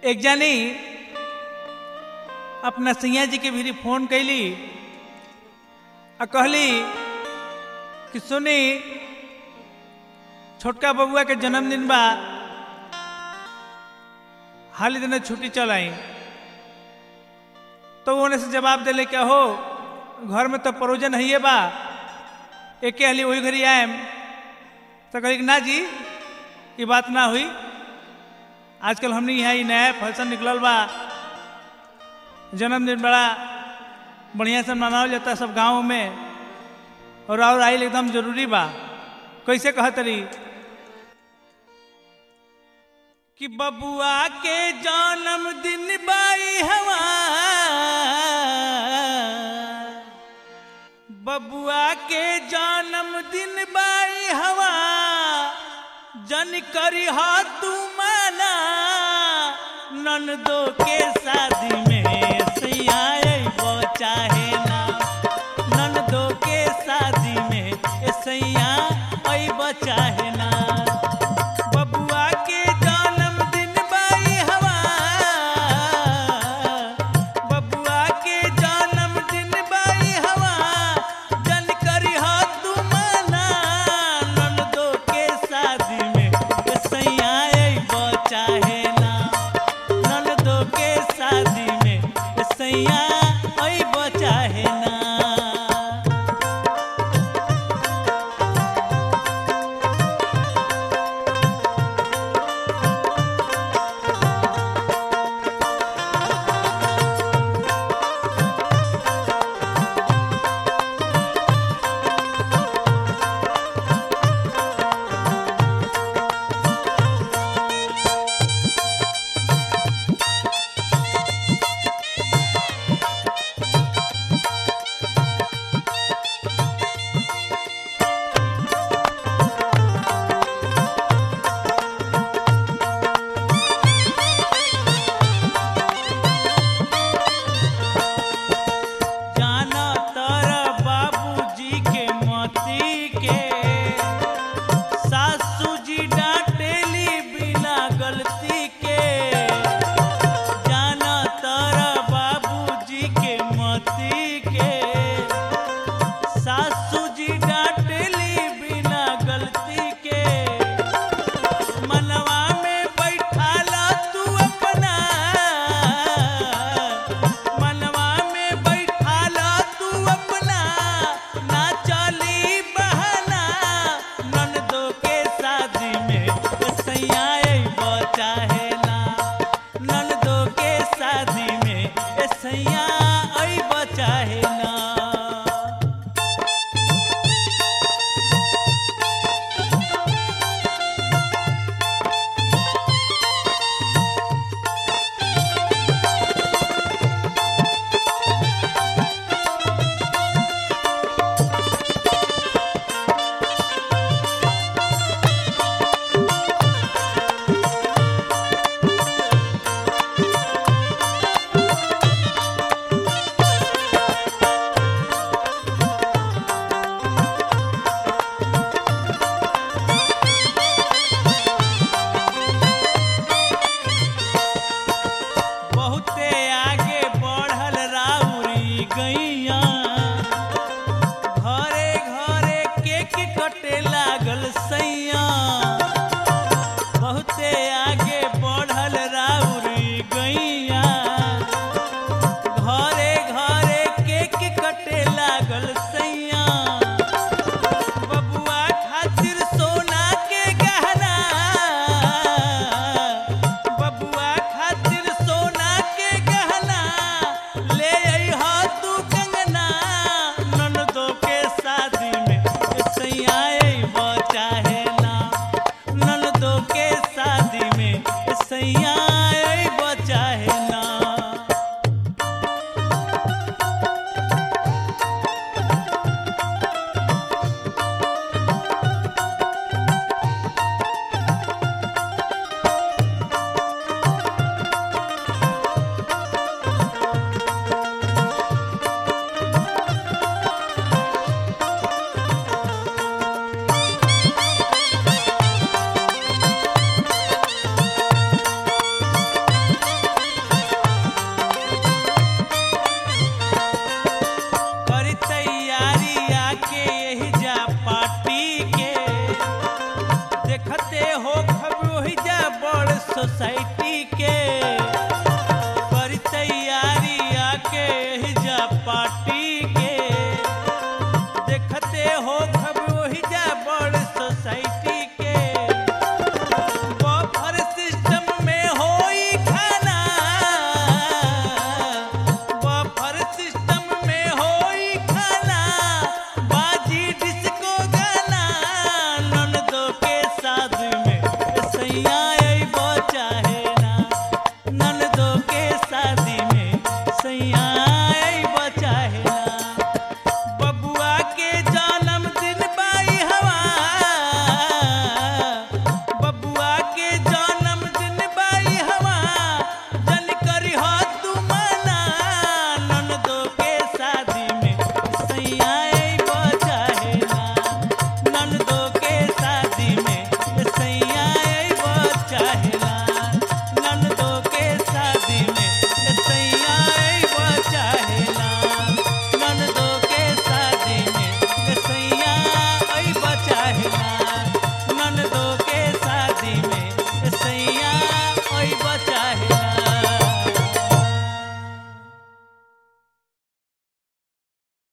एक जानी अपना सैया जी के भी फोन कैली आ कहली कि सुनी छोटका बबुआ के जन्मदिन बा हाल ही दिन छुट्टी चल आई तो उन्हें से जवाब दिले क्या हो घर में तो परोजन है बा एक हाली वही घरी आएम तो कही ना जी ये बात ना हुई आजकल हमने यहाँ ही नया फैशन निकलल बा जन्मदिन बड़ा बढ़िया से मनावल जाता है सब गाँव में और और आइल एकदम जरूरी बा कैसे कहतरी कि बबुआ के जन्मदिन बाई हवा बबुआ के जन्मदिन बाई हवा जन करी हा तू माना ननदो के शादी में सैया अइबो चाहे ना ननदो के शादी में ए सैया अइबो चाहे ना बबुआ के जन्मदिन बाई हवा बबुआ के जन्मदिन बाई हवा जन करी हा तू माना ननदो के शादी में ए सैया अइबो चाहे ना ननदो के शादी में ए सैया अइबो चाहे ना जाना तारा बाबूजी के मोती के सासू जी डांटेली बिना गलती के जाना तारा बाबूजी के मोती के सासू जी डांटेली बिना गलती के मनवा में बैठाला तू अपना मनवा में बैठाला तू अपना ना चली बहाना ननदो के शादी में सैया अइबो चाहे ना ननदो के शादी में सैया अइबो चाहे ना सोसाइटी के